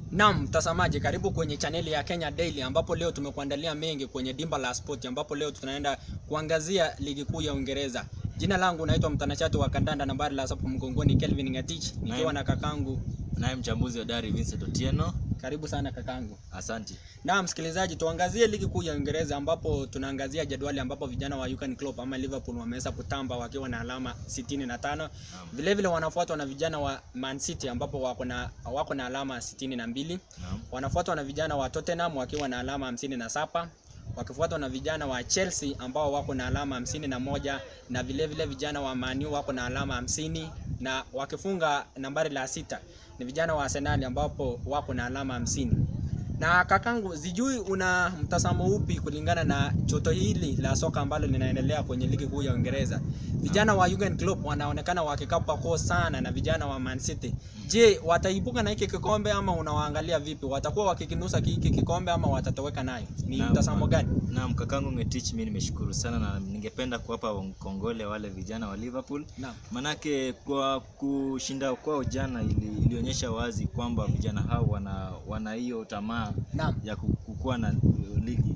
Naam, mtazamaji, karibu kwenye chaneli ya Kenya Daily ambapo leo tumekuandalia mengi kwenye dimba la sport ambapo leo tunaenda kuangazia ligi kuu ya Uingereza. Jina langu naitwa mtanashati wa kandanda nambari la sapo mgongoni Kelvin Ngatich nikiwa na kakangu. Naye mchambuzi wa dari Vincent Otieno. Karibu sana kakangu. Asante. Na msikilizaji, tuangazie ligi kuu ya Uingereza ambapo tunaangazia jadwali ambapo vijana wa Jurgen Klopp ama Liverpool wameweza kutamba wakiwa na alama 65. Vile vile wanafuatwa na vijana wa Man City ambapo wako na wako na alama 62. Naam. Wanafuatwa na vijana wa Tottenham wakiwa na alama 57 wakifuatwa na vijana wa Chelsea ambao wako na alama hamsini na moja na vile vile vijana wa Man U wako na alama hamsini na wakifunga nambari la sita ni vijana wa Arsenal ambapo wako na alama hamsini. Na kakangu, sijui una mtazamo upi kulingana na joto hili la soka ambalo linaendelea kwenye ligi kuu ya Uingereza? Vijana wa Jurgen Klopp wanaonekana wakikapa koo sana na vijana wa Man City. Je, wataibuka na hiki kikombe ama unawaangalia vipi? Watakuwa wakikinusa hiki kikombe ama watatoweka nayo? Ni Naam, mtazamo gani? Naam, kakangu Ngetich, mimi nimeshukuru sana na ningependa kuwapa kongole wale vijana wa Liverpool. Naam. Manake kwa kushinda kwao jana ili, ilionyesha wazi kwamba vijana hao wana wana hiyo tamaa Naam. ya ku- kukuwa na ligi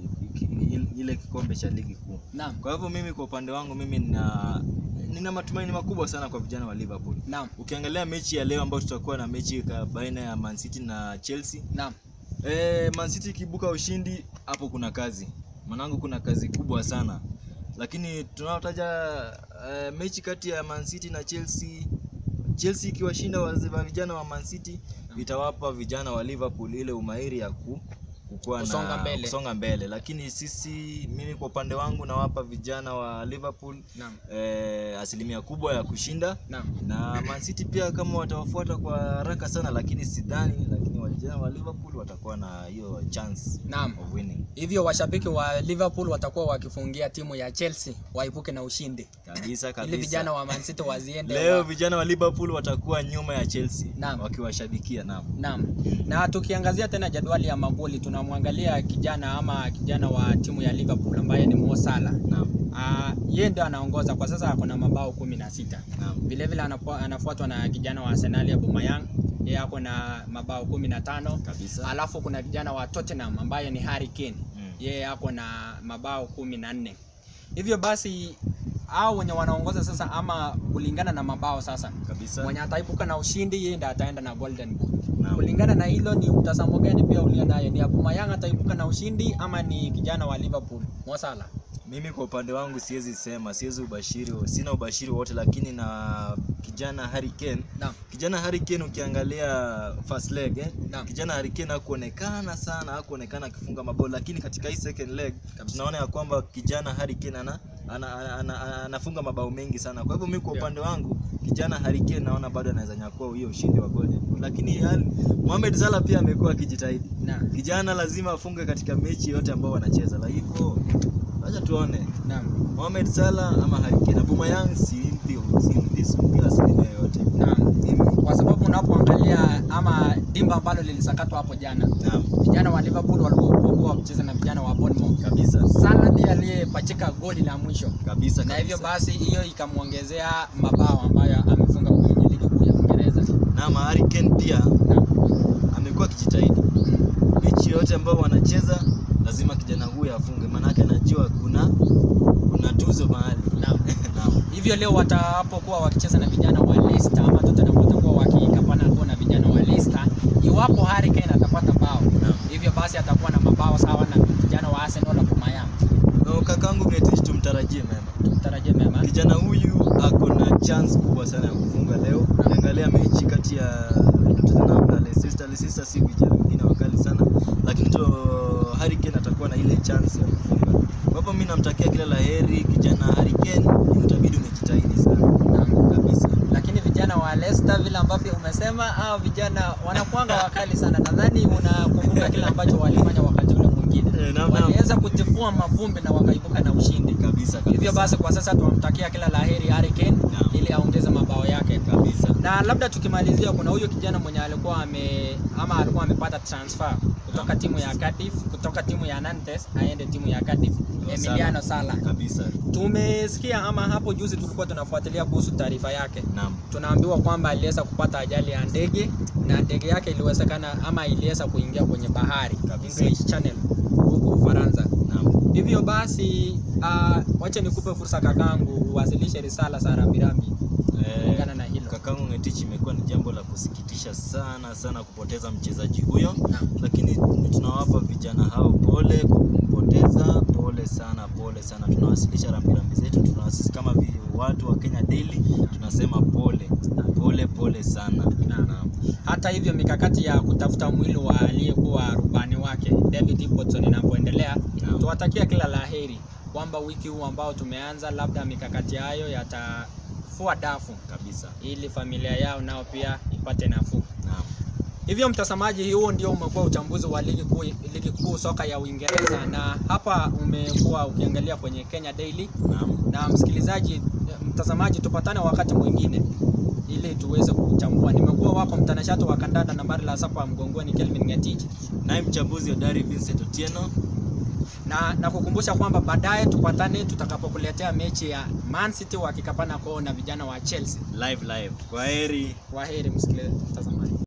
ile kikombe cha ligi kuu. Naam. Kwa hivyo mimi kwa upande wangu mimi nina nina matumaini makubwa sana kwa vijana wa Liverpool. Naam. Ukiangalia mechi ya leo ambayo tutakuwa na mechi ka- baina ya Man City na Chelsea Naam. Eh, Man City ikibuka ushindi hapo kuna kazi. Mwanangu kuna kazi kubwa sana. Lakini tunaotaja eh, mechi kati ya Man City na Chelsea Chelsea ikiwashinda waze- wa vijana wa Man City itawapa vijana wa Liverpool ile umahiri ya ku kukuwa Kusonga na mbele. kusonga mbele. Lakini sisi mimi kwa upande wangu nawapa vijana wa Liverpool Naam. eh, asilimia kubwa ya kushinda Naam. na Man City pia kama watawafuata kwa haraka sana, lakini sidhani, lakini vijana wa Liverpool watakuwa na hiyo chance Naam. of winning Hivyo washabiki wa Liverpool watakuwa wakifungia timu ya Chelsea waipuke na ushindi kabisa ili kabisa. vijana wa Man City waziende Leo wa... vijana wa Liverpool watakuwa nyuma ya Chelsea Naam. wakiwashabikia. Naam, Naam. Na tukiangazia tena jadwali ya magoli tunamwangalia kijana ama kijana wa timu ya Liverpool ambaye ni Mo Salah. naam, Ah, yeye ndio anaongoza kwa sasa ako na mabao kumi na sita. naam, Vile vile anapo- anafuatwa na kijana wa Arsenal Aubameyang, yeye ako na mabao kumi na tano. kabisa. Alafu kuna kijana wa Tottenham ambaye ni Harry Kane. Mm. Yeye ako na mabao kumi na nne. Hivyo basi hao wenye wanaongoza sasa ama kulingana na mabao sasa Kabisa. mwenye ataibuka na ushindi yeye ndiye ataenda na Golden Boot. Naam. Kulingana na hilo ni mtazamo gani pia ulio nayo? Ni Aubameyang ataibuka na ushindi ama ni kijana wa Liverpool Mo Salah? Mimi kwa upande wangu siwezi sema, siwezi ubashiri, sina ubashiri wote, lakini na kijana Harry Kane Naam. kijana Harry Kane ukiangalia first leg eh, Naam. kijana Harry Kane hakuonekana sana, hakuonekana akifunga mabao, lakini katika hii second leg tunaona ya kwamba kijana Harry Kane ana ana- ana- ana- ana- anafunga mabao mengi sana. Kwa hivyo mimi kwa Yeah. upande wangu kijana Harry Kane naona bado anaweza nyakua hiyo ushindi wa Golden Boot, lakini yani, Mohamed Salah pia amekuwa akijitahidi. Naam. Kijana lazima afunge katika mechi yote ambao wanacheza, la hivyo acha tuone Naam. Mohamed Salah ama Harry Kane. Aubameyang simpi simpi simpi asilimia yote. Naam. Mimi Kwa sababu unapoangalia ama dimba ambalo lilisakatwa hapo jana, naam vijana wa Liverpool walikuwa wakicheza na vijana wa Bournemouth. kabisa Salah ndiye aliyepachika goli la mwisho kabisa na hivyo kabisa. basi hiyo ikamwongezea mabao ambayo amefunga kwenye ligi kuu ya Uingereza. na Harry Kane pia Naam. amekuwa akijitahidi mechi yote ambao wanacheza lazima kijana huyu afunge, maanake anajua kuna kuna tuzo mahali. Naam. Naam. Hivyo leo watapokuwa wakicheza na vijana wa Leicester ama Tottenham watakuwa wakikapana kuwa na vijana wa Leicester, iwapo Harry Kane atapata bao, Naam. hivyo basi atakuwa na mabao sawa na vijana wa Arsenal na Aubameyang. No, kakangu Getich, tumtarajie mema. Tutarajie mema. Kijana huyu ako na chance kubwa sana ya kufunga leo. Ukiangalia mechi kati ya Tottenham na Leicester, Leicester si vijana wengine wakali sana, lakini to Harry Kane atakuwa na ile chance ya kufunga. Kwa hivyo mimi namtakia kila la heri kijana Harry Kane, utabidi umejitahidi sana Naam. kabisa. Lakini vijana wa Leicester vile ambavyo umesema, hao vijana wanakuanga wakali sana. Nadhani unakumbuka kile ambacho walifanya wakati ule mwingine, Eh, naam, naam. waliweza kutifua mavumbi na wakaibuka na ushindi. Kabisa kabisa. Hivyo basi kwa sasa tunamtakia kila laheri Harry Kane Naam. ili aongeze mabao yake. kabisa. Na labda tukimalizia, kuna huyo kijana mwenye alikuwa ame ama alikuwa amepata transfer kutoka Naam. timu ya Cardiff, kutoka timu ya Nantes aende timu ya Cardiff, Salah. Emiliano Sala. Kabisa. Tumesikia ama hapo juzi tulikuwa tunafuatilia kuhusu taarifa yake Naam. tunaambiwa kwamba aliweza kupata ajali ya ndege na ndege yake iliwezekana ama iliweza kuingia kwenye bahari Kabisa. English Channel huko Ufaransa. Naam. Hivyo basi uh, wacha nikupe fursa kakangu uwasilishe risala za rambirambi Eh, kulingana na hilo. kakangu Ngetich, imekuwa ni jambo la kusikitisha sana sana kupoteza mchezaji huyo, Naam. lakini tunawapa vijana hao pole kwa kumpoteza, pole sana, pole sana. Tunawasilisha rambirambi zetu, tunawasisi kama vi- watu wa Kenya Daily tunasema pole, pole, pole sana. Naam. Hata hivyo mikakati ya kutafuta mwili wa aliyekuwa rubani wake David Ibbotson inapoendelea, Naam. tuwatakia kila laheri kwamba wiki huu ambao tumeanza, labda mikakati hayo yatafua dafu Kabisa. ili familia yao nao pia ipate nafuu. Naam. Hivyo mtazamaji, huo ndio umekuwa uchambuzi wa ligi kuu ligi kuu soka ya Uingereza, na hapa umekuwa ukiangalia kwenye Kenya Daily. Naam. Na msikilizaji, mtazamaji, tupatane wakati mwingine ili tuweze kuchambua. Nimekuwa wako mtanashati wa kandanda nambari la sapa mgongoni, Kelvin Ngetich, Naye mchambuzi hodari Vincent Otieno. na na kukumbusha kwamba baadaye tupatane tutakapokuletea mechi ya Man City wakikapana koo na vijana wa Chelsea. Live live. Kwa heri. Kwaheri msikilizaji, mtazamaji.